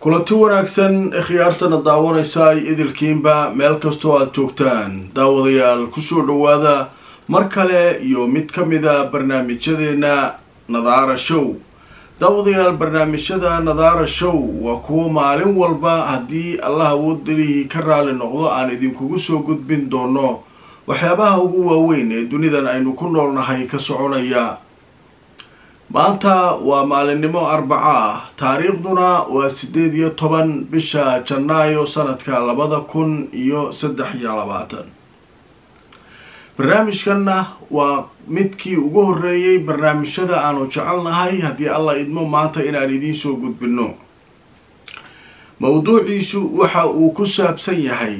kulanti wanaagsan khiyaartana daawanaysa ay idilkiinba meel kastoo aada joogtaan daawadayaal kusoo dhawaada mar kale iyo mid ka mida barnaamijyadeena nadaara show daawadayaal barnaamijyada nadaara show waa kuwo maalin walba haddii allah awoodalihii ka raali noqdo aan idinkugu soo gudbin doono waxyaabaha ugu waaweyn ee dunidan aynu ku noolnahay ka soconaya maanta waa maalinimo arbaco ah taariikhduna waa siddeed iyo toban bisha janaayo sanadka labada kun iyo saddex iyo labaatan barnaamijkanna waa midkii ugu horreeyey barnaamijyada aanu jecelnahay haddii allah idmo maanta inaan idiin soo gudbinno mawduuciisu waxa uu ku saabsan yahay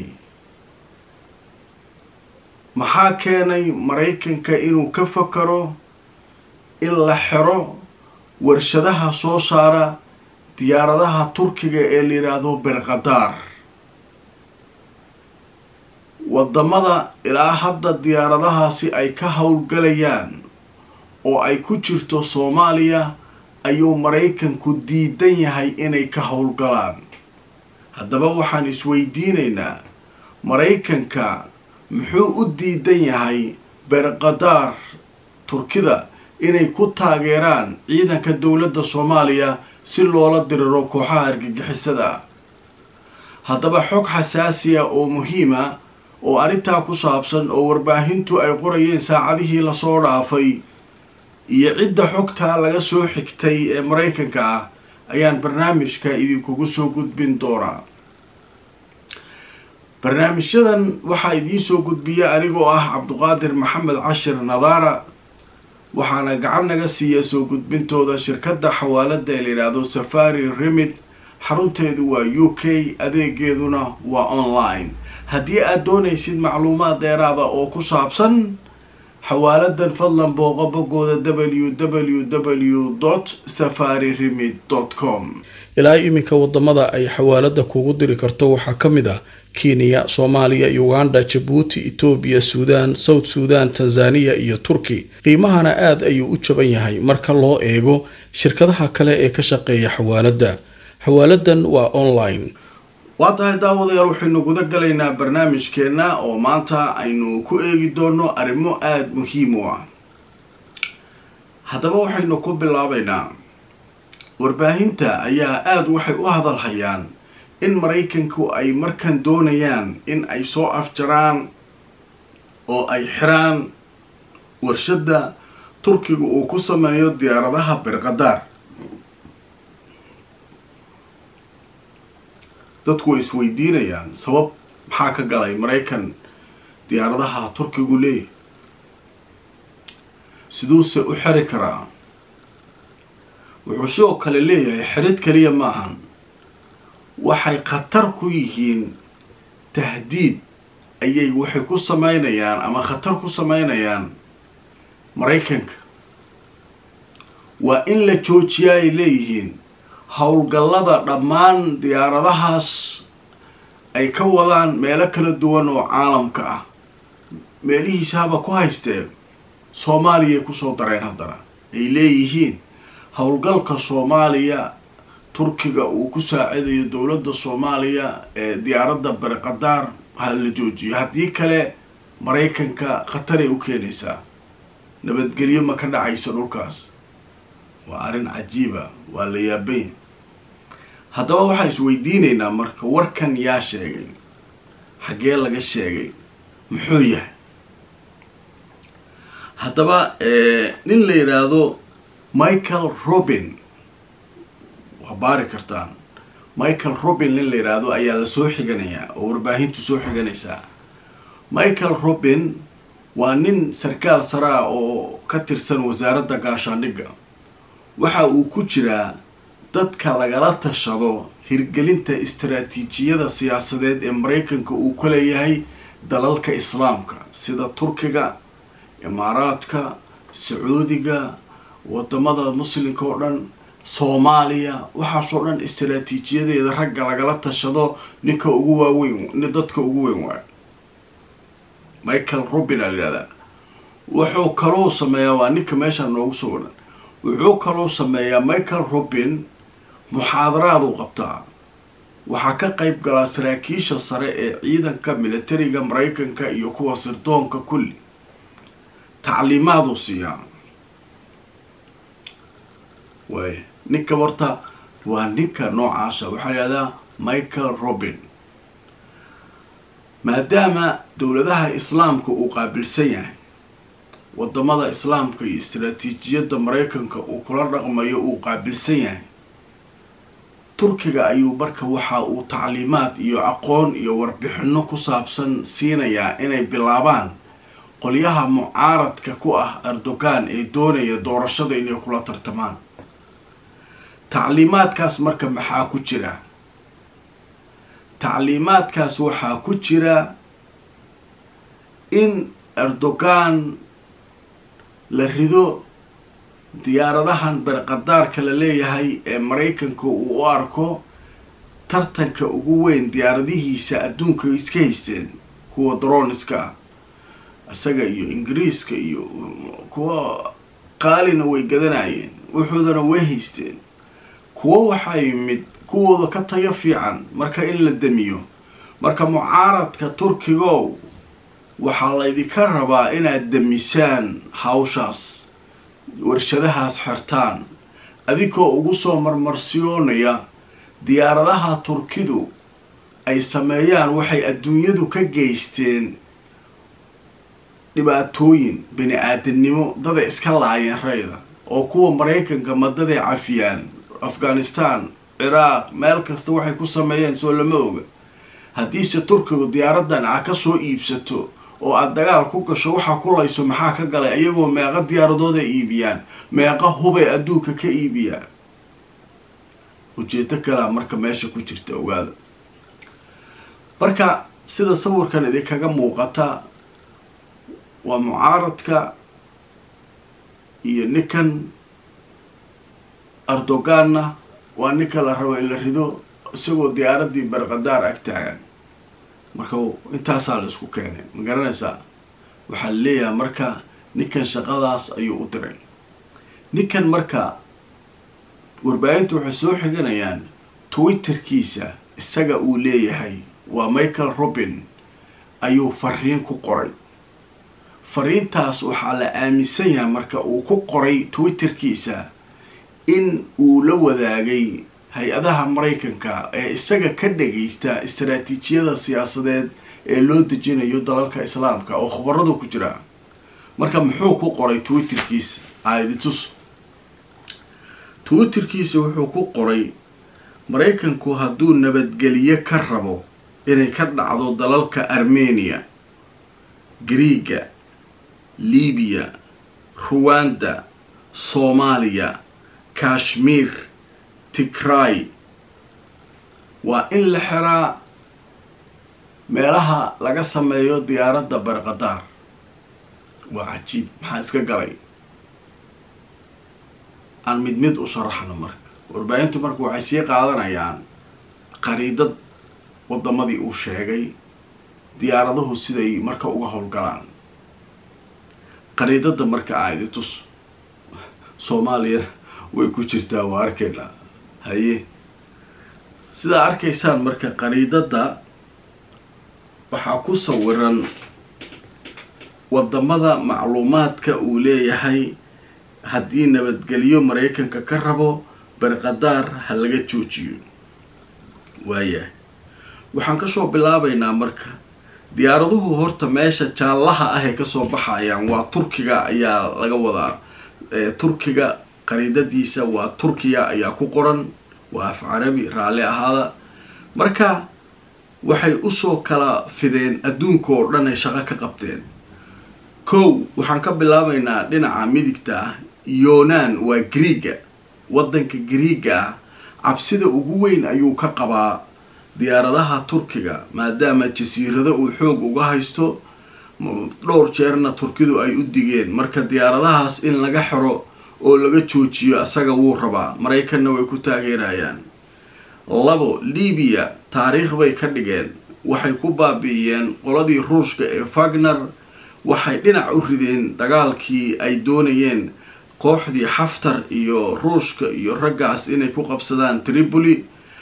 maxaa keenay maraykanka inuu ka fakaro in la xero warshadaha soo saara diyaaradaha turkiga ee la yidhaahdo berqadaar wadamada ilaa hadda diyaaradahaasi ay ka howlgalayaan oo ay ku jirto soomaaliya ayuu maraykanku diidan yahay inay ka howlgalaan haddaba waxaan isweydiinaynaa maraykanka muxuu u diidan yahay berqadaar turkida inay ku taageeraan ciidanka dowladda soomaaliya si loola diriro kooxaha argagixisada ah haddaba xog xasaasiya oo muhiima oo arrintaa ku saabsan oo warbaahintu ay qorayeen saacadihii lasoo dhaafay iyo cidda xogtaa laga soo xigtay ee maraykanka ah ayaan barnaamijka idinkugu soo gudbin doonaa barnaamijyadan waxaa idiin soo gudbiya anigoo ah cabduqaadir maxamed cashir nadaara waxaana gacan naga siiya soo gudbintooda shirkadda xawaalada ee la yidhaahdo safari remid xarunteedu waa u k adeegeeduna waa online haddii aad doonaysid macluumaad dheeraada oo ku saabsan xawaaladan fadlan booqo bogooda w w w dot safari remid dot com ilaa iminka wadamada ay xawaalada kugu diri karto waxaa ka mid ah kenya soomaaliya uganda jabuuti etoobiya suudaan south suudan tanzaniya iyo turki qiimahana aada ayuu u jaban yahay marka loo eego shirkadaha kale ee ka shaqeeya xawaalada xawaaladan waa online waa tahay daawadayaal waxaynu guda galaynaa barnaamijkeenna oo maanta aynu ku eegi doono arrimo aada muhiim u ah haddaba waxaynu ku bilaabaynaa warbaahinta ayaa aada waxay u hadalhayaan in maraykanku ay markan doonayaan in ay soo afjaraan oo ay xiraan warshadda turkiga uu ku sameeyo diyaaradaha berqadaar dadku way isweydiinayaan sabab maxaa ka galay maraykan diyaaradaha turkigu leeyahy siduuse u xeri karaa wuxuu sidoo kale leeyahay xerid kaliya maahan waxay khatar ku yihiin tahdiid ayay waxay ku sameynayaan ama khatar ku sameynayaan maraykanka waa in la joojiya ay leeyihiin howlgallada dhammaan diyaaradahaas ay ka wadaan meelo kala duwan oo caalamka ah meelihiisa haba ku haystee soomaaliyay kusoo dareen haddana ay leeyihiin howlgalka soomaaliya turkiga uu ku saacidayo dowladda soomaaliya ee diyaaradda berqadaar ha la joojiyo haddii kale maraykanka khataray u keenaysaa nabadgelyo ma ka dhacaysa dhulkaas waa arrin cajiiba waa la yaabanya haddaba waxaan isweydiinaynaa marka warkan yaa sheegay xaggee laga sheegay muxuu yahay haddaba nin la yidhaahdo michael robin waa baari kartaan michael robin nin la yidhaahdo ayaa la soo xiganayaa oo warbaahintu soo xiganaysaa michael robin waa nin sarkaal sare ah oo ka tirsan wasaaradda gaashaandhigga waxa uu ku jiraa dadka lagala tashado hirgelinta istaraatiijiyada siyaasadeed ee maraykanka uu ka leeyahay dalalka islaamka sida turkiga imaaraadka sacuudiga wadamada muslimka oo dhan soomaaliya waxaasoo dhan istaraatiijiyadeeda ragga lagala tashado ninka ugu waaweyn nin dadka ugu weyn waayo michael robin aa layihahdaa wuxuu kaloo sameeyaa waa ninka meesha noogu soo wadhan wuxuu kaloo sameeyaa michael robin muxaadaraad u qabtaa waxaa ka qayb galaa saraakiisha sare ee ciidanka militariga maraykanka iyo kuwa sirdoonka kulli tacliimaaduu siiyaa waay ninka horta waa ninka noocaasa waxaa yihahdaa michael robin maadaama dowladaha islaamka uu qaabilsan yahay wadamada islaamka iyo istaraatiijiyadda maraykanka uu kula dhaqmayo uu qaabilsan yahay turkiga ayuu marka waxa uu tacliimaad iyo aqoon iyo warbixino ku saabsan siinayaa inay bilaabaan qolyaha mucaaradka ku ah erdogan ee doonaya doorashada inay kula tartamaan tacliimaadkaas marka maxaa ku jira tacliimaadkaas waxaa ku jira in erdogan la rido diyaaradahan berqadaarka la leeyahay ee maraykanka uu u arko tartanka ugu weyn diyaaradihiisa adduunka iska haysteen kuwa droniska ah isaga iyo ingiriiska iyo kuwa qaalina way gadanayeen wuxuudana way haysteen kuwo waxaa yimid kuwooda ka tayo fiican marka in la damiyo marka mucaaradka turkigow waxaa laydinka rabaa inaad damisaan hawshaas warshadahaas xirtaan adigoo ugu soo marmarsiyoonaya diyaaradaha turkidu ay sameeyaan waxay adduunyadu ka geysteen dhibaatooyin bini aadamnimo daday iska laayeen rayda oo kuwa maraykanka madaday cafiyaan afghanistan ciraaq meel kasta waxay ku sameeyeen soo lama oga haddiise turkigu diyaaradan a ka soo iibsato oo aada dagaal ku gasho waxaa ku layso maxaa ka galay iyagoo meeqa diyaaradooda iibiyaan meeqa hubay adduunka ka iibiyaan ujeedo kalea marka meesha ku jirta ogaada marka sida sawirkan idinkaga muuqata waa mucaaradka iyo ninkan erdoganna waa ninka la rabo in la rido isagoo diyaaradii berqadaar ag taagan marka intaasaa la isku keenay ma garanaysaa waxaa la leeyahay marka ninkan shaqadaas ayuu u diray ninkan marka warbaahinta waxay soo xiganayaan twitterkiisa isaga uu leeyahay waa michael robin ayuu fariin ku qoray fariintaas waxaa la aaminsan yahay marka uu ku qoray twitterkiisa in uu la wadaagay hay-adaha maraykanka ee isaga ka dhagaysta istaraatiijiyada siyaasadeed ee loo dejinayo dalalka islaamka oo khubaradu ku jira marka muxuu ku qoray twitterkiisa aaditus twitterkiisa wuxuu ku qoray maraykanku hadduu nabadgeliyo ka rabo inay ka dhacdo dalalka armenia griiga libiya ruwanda soomaaliya kashmiir tigray waa in la xiraa meelaha laga sameeyo diyaaradda barqadaar waa cajiib maxaa iska galay aan mid mid u sharaxno marka warbaahintu marka waxay sii qaadanayaan qariidad waddamadii uu sheegay diyaaraduhu siday marka uga howlgalaan qariidadda marka aidi tus soomaaliya way ku jirtaa waa arkaynaa haye sidaa arkaysaan marka qariidadda waxaa ku sawiran waddamada macluumaadka uu leeyahay haddii nabadgelyo maraykanka ka rabo barqadaar ha laga joojiyo waayahay waxaan kasoo bilaabaynaa marka diyaaraduhu horta meesha jaallaha ah ee kasoo baxayaan waa turkiga ayaa laga wadaa turkiga qariidadiisa waa turkiya ayaa ku qoran waa af carabi raalli ahaada marka waxay usoo kala fideen adduunka oo dhan ay shaqo ka qabteen kow waxaan ka bilaabaynaa dhinaca midigta ah yonan waa griiga waddanka griiga ah cabsida ugu weyn ayuu ka qabaa diyaaradaha turkiga maadaama jasiirado uu xoog uga haysto dhowr jeerna turkidu ay u digeen marka diyaaradahaas in laga xiro oo laga joojiyo asaga wuu rabaa maraykanna way ku taageerayaan labo libiya taariikh bay ka dhigeen waxay ku baabi'iyeen qoladii ruushka ee fagner waxay dhinac u rideen dagaalkii ay doonayeen kooxdii xaftar iyo ruushka iyo raggaas inay ku qabsadaan tripoli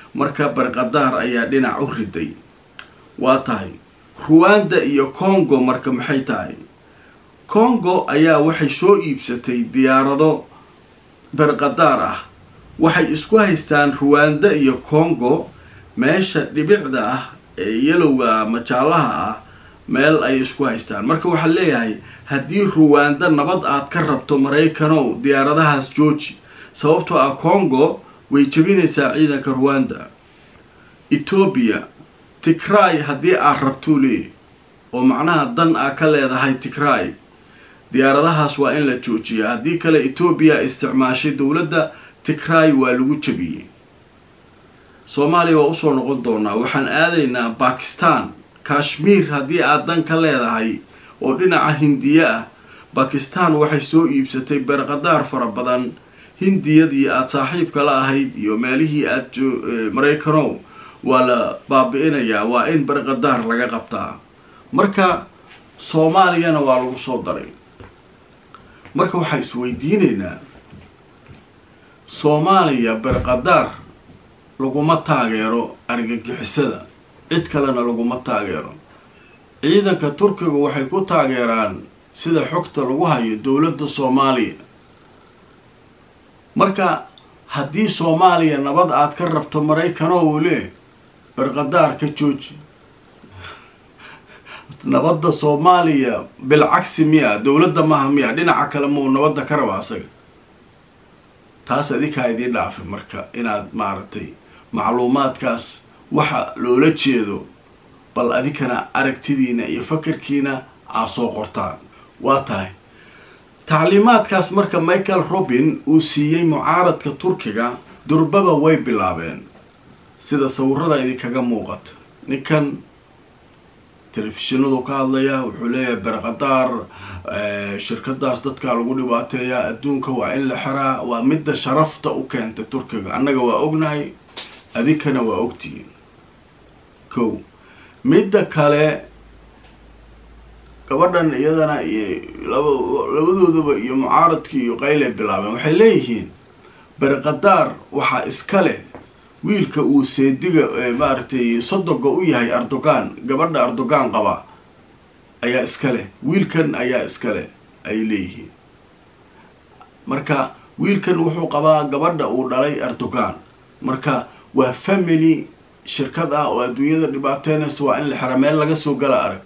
marka barqadaar ayaa dhinac u riday waa tahay ruwanda iyo congo marka maxay tahay congo ayaa waxay soo iibsatay diyaarado barqadaar ah waxay isku haystaan ruwanda iyo congo meesha dhibicda ah ee yalowga ama jaallaha ah meel ay isku haystaan marka waxaa leeyahay haddii ruwanda nabad aad ka rabto maraykanow diyaaradahaas jooji sababtoo ah congo way jebinaysaa ciidanka ruwanda etoobiya tigray haddii aad rabtuu leeyahy oo macnaha dan aa ka leedahay tigray diyaaradahaas waa in la joojiya haddii kale etoobiya isticmaashay dowladda tigray waa lagu jebiyey soomaaliya waa usoo noqon doonaa waxaan aadaynaa bakistan kashmiir haddii aad dan ka leedahay oo dhinaca hindiya ah bakistan waxay soo iibsatay berqadaar fara badan hindiyadii aada saaxiibka la ahayd iyo meelihii aada maraykanow waa la baabi-inayaa waa in berqadaar laga qabtaa marka soomaaliyana waa lagu soo daray marka waxaan isweydiinaynaa soomaaliya berqadaar laguma taageero argagixisada cid kalena laguma taageero ciidanka turkiga waxay ku taageeraan sida xogta lagu hayo dowladda soomaaliya marka haddii soomaaliya nabad aad ka rabto maraykanoo wule berqadaar ka jooji nabadda soomaaliya bilcagsi miya dowladda maaha miya dhinaca kale muu nabadda ka raba asaga taas adinkaa idiin dhaafay marka inaad maaragtay macluumaadkaas waxa loola jeedo bal adinkana aragtidiina iyo fakarkiina aa soo qortaan waa tahay tacliimaadkaas marka michael robin uu siiyey mucaaradka turkiga durbaba way bilaabeen sida sawirada idinkaga muuqata ninkan telefishinadu ka hadlaya wuxuu leeyahay berqadaar shirkadaas dadkaa lagu dhibaateeyaa adduunka waa in la xiraa waa midda sharafta u keentay turkiga annaga waa ognahay adinkana waa ogtihiin kow midda kale gabadhan iyadana iyo laba labadoodaba iyo mucaaradkii iyo qaylay bilaabeen waxay leeyihiin berqadaar waxaa iska leh wiilka uu seediga maaragtay sodoga u yahay erdogan gabadha erdogan qaba ayaa iska leh wiilkan ayaa iska leh ay leeyihiin marka wiilkan wuxuu qabaa gabadha uu dhalay erdogan marka waa family shirkad ah oo adduunyada dhibaateynaysa waa in la xera meel laga soo gala arag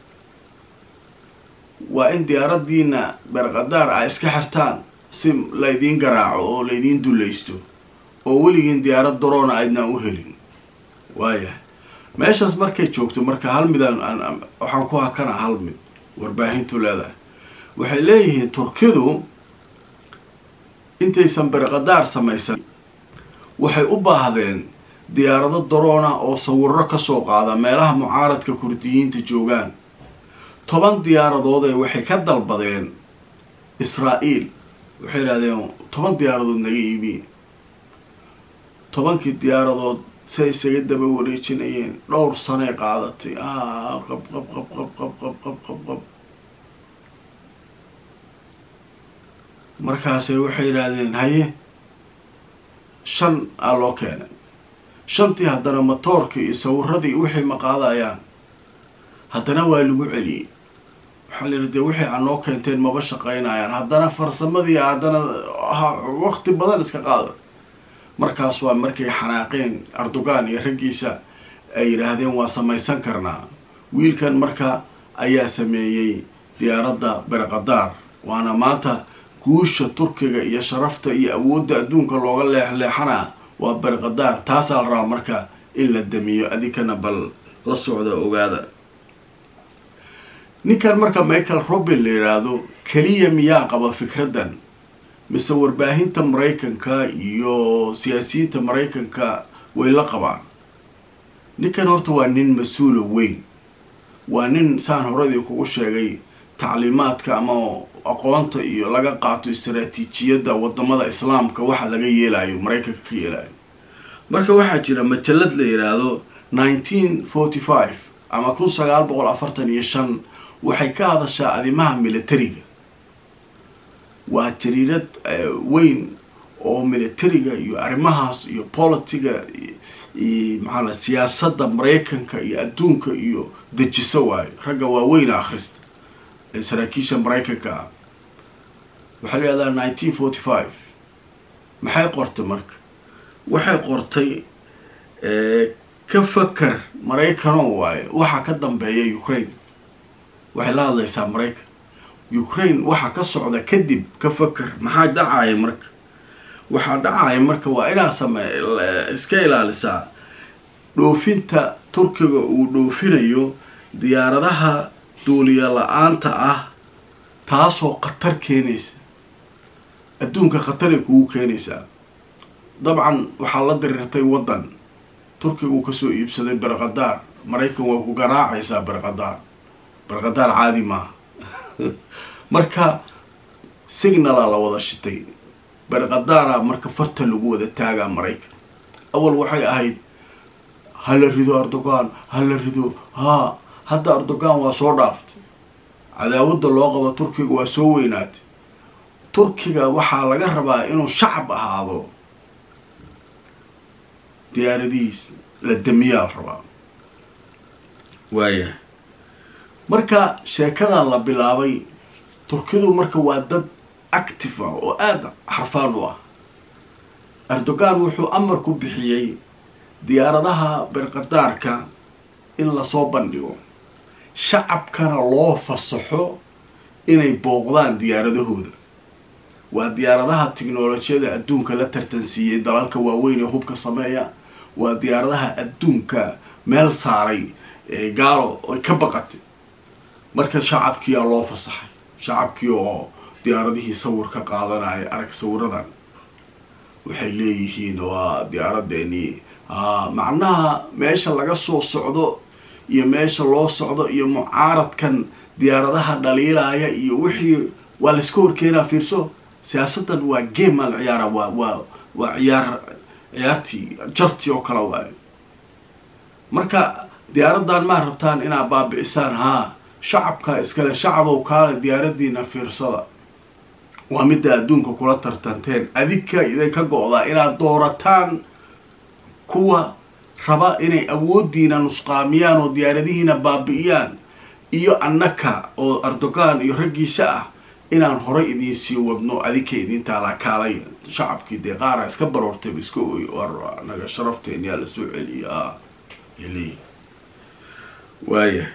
waa in diyaaradiina berqadaar a iska xirtaan si laydiin garaaco oo laydiin dulaysto oo weligiin diyaarad daroona aydnaan u helin waayahay meeshaas markay joogto marka hal midaan waxaan ku hakana hal mid warbaahintu leedahay waxay leeyihiin turkidu intaysan berqadaar samaysan waxay u baahdeen diyaarado daroona oo sawiro kasoo qaada meelaha mucaaradka kurdiyiinta joogaan toban diyaaradood ee waxay ka dalbadeen israa-iil waxay idhahdeen toban diyaaradood naga iibiye tobankii diyaaradood say isaga daba wareejinayeen dhowr sanay qaadatay qab qab qab qab qab qab qab qab qab markaasay waxay yidhaahdeen haye shan aa loo keenay shantii haddana matoorkii iyo sawiradii wixii ma qaadayaan haddana waa lagu celiyey waxaa la yidhi dee wixii aa noo keenteen maba shaqaynayaan haddana farsamadii haddana waqti badan iska qaada markaas waa markay xanaaqeen erdogan iyo raggiisa ay yidhaahdeen waa samaysan karnaa wiilkan marka ayaa sameeyey diyaaradda berqadaar waana maanta guusha turkiga iyo sharafta iyo awoodda adduunka looga leexleexanaa waa berqadaar taasaa la rabaa marka in la damiyo adinkana bal la socda ogaada ninkan marka michael robin la yidhaahdo keliya miyaa qaba fikraddan mise warbaahinta maraykanka iyo siyaasiyiinta maraykanka way la qabaan ninkan horta waa nin mas-uula weyn waa nin saan horadii kugu sheegay tacliimaadka ama aqoonta iyo laga qaato istaraatiijiyadda wadamada islaamka waxa laga yeelayo maraykanka ka yeelayo marka waxaa jira majalad la yidhaahdo nineteen forty five ama kun sagaal boqol afartan iyo shan waxay ka hadashaa adimaha militariga waa jariirad weyn oo militariga iyo arrimahaas iyo politiga maxaa siyaasadda maraykanka iyo adduunka iyo dejiso waayo ragga waaweyna akhrista ee saraakiisha maraykanka ah waxaa la yihahdaa nineteen forty five maxay qortay marka waxay qortay ka faker maraykanoo waayo waxaa ka dambeeya ukraine waxay la hadlaysaa maraykan ukraine waxaa ka socda kadib ka faker maxaa dhacaya marka waxaa dhacaya marka waa inaa samey iska ilaalisaa dhoofinta turkiga uu dhoofinayo diyaaradaha duuliya la-aanta ah taasoo khatar keenaysa adduunka khataray kugu keenaysaa dabcan waxaa la diriirtay waddan turkiga uu kasoo iibsaday berqadaar maraykan waa ku garaacaysaa berqadaar berqadaar caadi maaha marka signala la wada shitay berqadaara marka farta lagu wada taagaa maraykan awal waxay ahayd hala rido erdogan hala rido haa hadda erdogan waa soo dhaaftay cadaawadda loo qabo turkiga waa soo weynaatay turkiga waxaa laga rabaa inuu shacab ahaado diyaaradihiis la damiyaa la rabaa waaya marka sheekadan la bilaabay turkidu marka waa dad active ah oo aada xarfaan u ah erdogan wuxuu amar ku bixiyey diyaaradaha berqadaarka in lasoo bandhigo shacabkana loo fasaxo inay booqdaan diyaaradahooda waa diyaaradaha tiknolojiyada adduunka la tartansiiyey dalalka waaweyn ee hubka sameeya waa diyaaradaha adduunka meel saaray gaalo ay ka baqatay marka shacabkiiaa loo fasaxay shacabkii oo diyaaradihii sawir ka qaadanaya arag sawiradan waxay leeyihiin waa diyaaradeeni macnaha meesha laga soo socdo iyo meesha loo socdo iyo mucaaradkan diyaaradaha dhaliilaya iyo wixii waa layska horkeenaa fiirso siyaasaddan waa game aa la ciyaara waa waa waa ciyaar ciyaartii jartii oo kale waayo marka diyaaraddan maa rabtaan inaad baabi'isaan haa shacabka iskale shacabow kaale diyaaradiina fiirsada waa midda adduunka kula tartanteen adinka idinka go-daa inaad doorataan kuwa raba inay awooddiina nusqaamiyaan oo diyaaradihiina baabi'iyaan iyo annaka oo erdogan iyo raggiisa ah inaan horay idiin sii wadno adinka idin taalaa kaalay shacabkii dee qaara iska baroortayba iska oy naga sharafteen yaa la soo celiya l waaya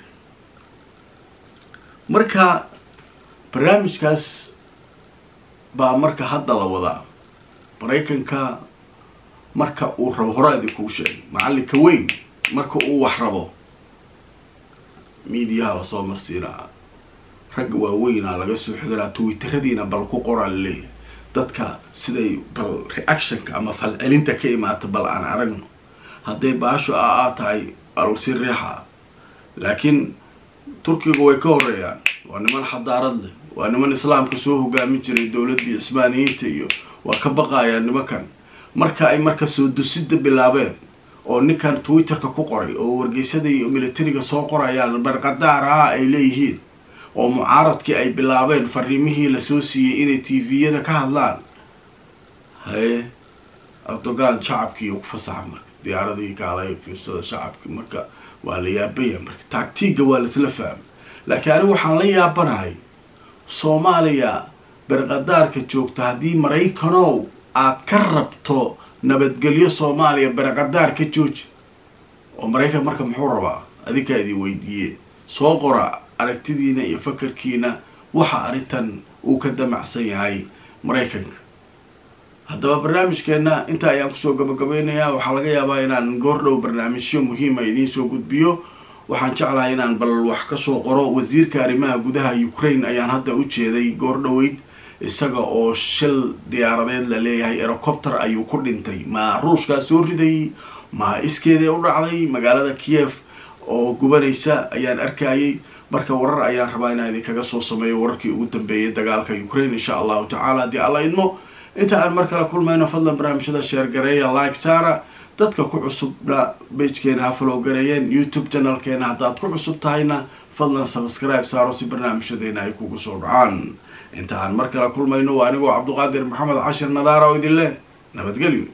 marka barnaamijkaas baa marka hadda la wadaa maraykanka marka uu rabo horaa idinkuu sheegay macallinka weyn marka uu wax rabo miidiyaha lasoo marsiinaa ragga waaweynaa laga soo xiganaa twitteradiina bal ku qoraa laleeyahay dadka siday bal reactionka ama falcelinta ka imaata bal aan aragno hadday baasho a aa tahay alusi riixa laakiin turkiga way ka horeeyaan waa niman xadaarad leh waa niman islaamka soo hogaamin jiray dowladdii cismaaniyiinta iyo waa ka baqayaan nimankan marka ay marka soo dusida bilaabeen oo ninkan twitterka ku qoray oo wargeysada iyo militariga soo qorayaan barqadaar ah ay leeyihiin oo mucaaradkii ay bilaabeen fariimihii lasoo siiyey inay t v-yada ka hadlaan haye erdogan shacabkii ku fasaxa marka diyaaradii kaalay fiirsada shacabkii marka waa la yaabaya marka taagtiga waa laisla fahmay laakiin anigu waxaan la yaabanahay soomaaliya berqadaarka joogta haddii maraykanow aad ka rabto nabadgelyo soomaaliya berqadaar ka jooji oo maraykan marka muxuu rabaa adinkaa idin weydiiye soo qora aragtidiina iyo fakarkiina waxa arrintan uu ka damacsan yahay maraykanka haddaba barnaamijkeenna inta ayaan kusoo gabagabeynayaa waxaa laga yaabaa inaan goordhow barnaamijyo muhiima idiin soo gudbiyo waxaan jeclahay inaan bal wax kasoo qoro wasiirka arrimaha gudaha ukraine ayaan hadda u jeeday goordhoweyd isaga oo shil diyaaradeed la leeyahay erocopter ayuu ku dhintay ma ruushkaa soo riday ma iskeedee u dhacday magaalada kiev oo gubanaysa ayaan arkayay marka warar ayaan rabaa inaan idinkaga soo sameeyo wararkii ugu dambeeyay dagaalka ukraine insha allahu tacala haddii alla idmo inta aan mar kale kulmayno fadlan barnaamijyada sheergareeya like saara dadka ku cusubna bagekeena ha follow gareeyeen youtube channelkeena haddaad ku cusub tahayna fadlan subscribe saaro si barnaamijyadeena ay kugu soo dhacaan inta aan mar kale kulmayno waa anigoo cabduqaadir maxamed cashir nadaara oo idin leh nabadgelyo